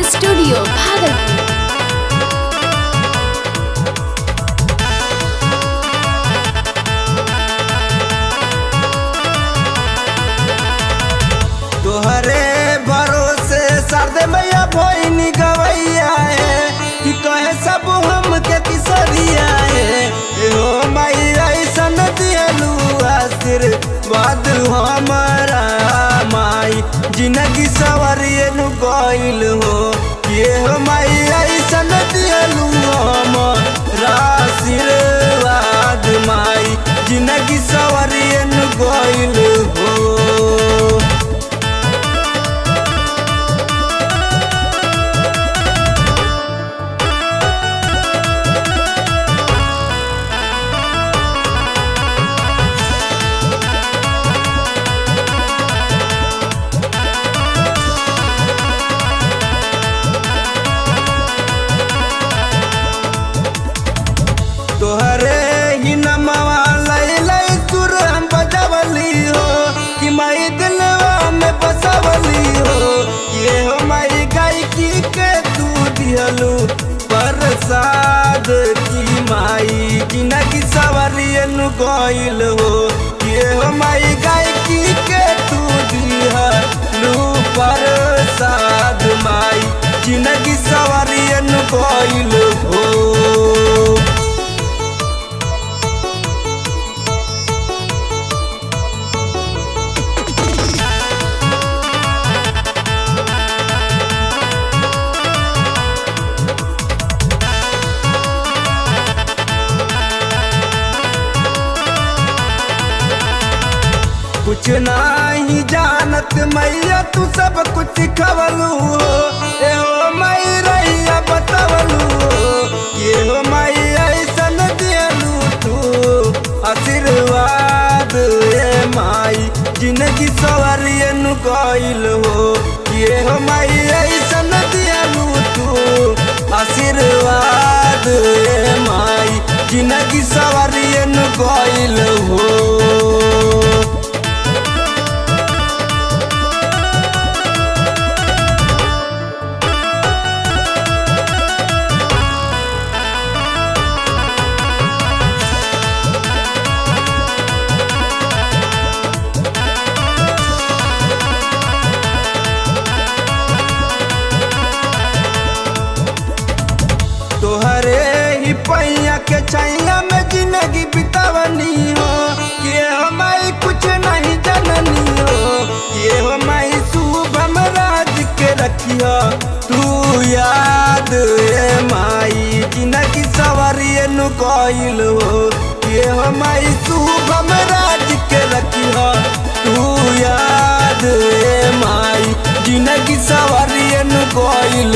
studio Bhagalpur तोहरे भरोसे सरदे मैया भोइनी गवैया है कि कहे सब हम के किसरिया है ए हो माई ऐसन दियलू आशीर्वाद हमारा माई जिंदगी सवरिए नु गइल हो ये हो माई ऐसन दियलू हमारा आशीर्वाद माई जिंदगी सवरिए नु गइल हो तोहरे ही नमवा लई लई सुर हम बजवली हो कि माई दिलवा में बसवली हो ये हो माई गायकी के तू दिहलू प्रसाद की माई जिंदगी सवरियन गइल हो ये हो माई गायकी के तू दिहलू प्रसाद माई जिंदगी सवरियन गइल हो कुछ नहीं जानत मैया तू सब कुछ सिखवलू हो ए हो मई रैया बतवलू हो ये हो मई ऐसन दियलू तू आशीर्वाद ए माई जिंदगी सवरियन गइल हो ये हो मई ऐसन दियलू तू आशीर्वाद ए माई जिंदगी सवरियन गइल हो तोहरे ही पैया के छैया में जिंदगी बितावनी हो ये हमारी कुछ नहीं जननी हो ये हमारी शुभम राज के रखियो तू याद ए माई जिंदगी सवरिए नु गइल हो ये हमारी शुभम राज के रखियो तू याद ए माई जिंदगी सवरिए नु गइल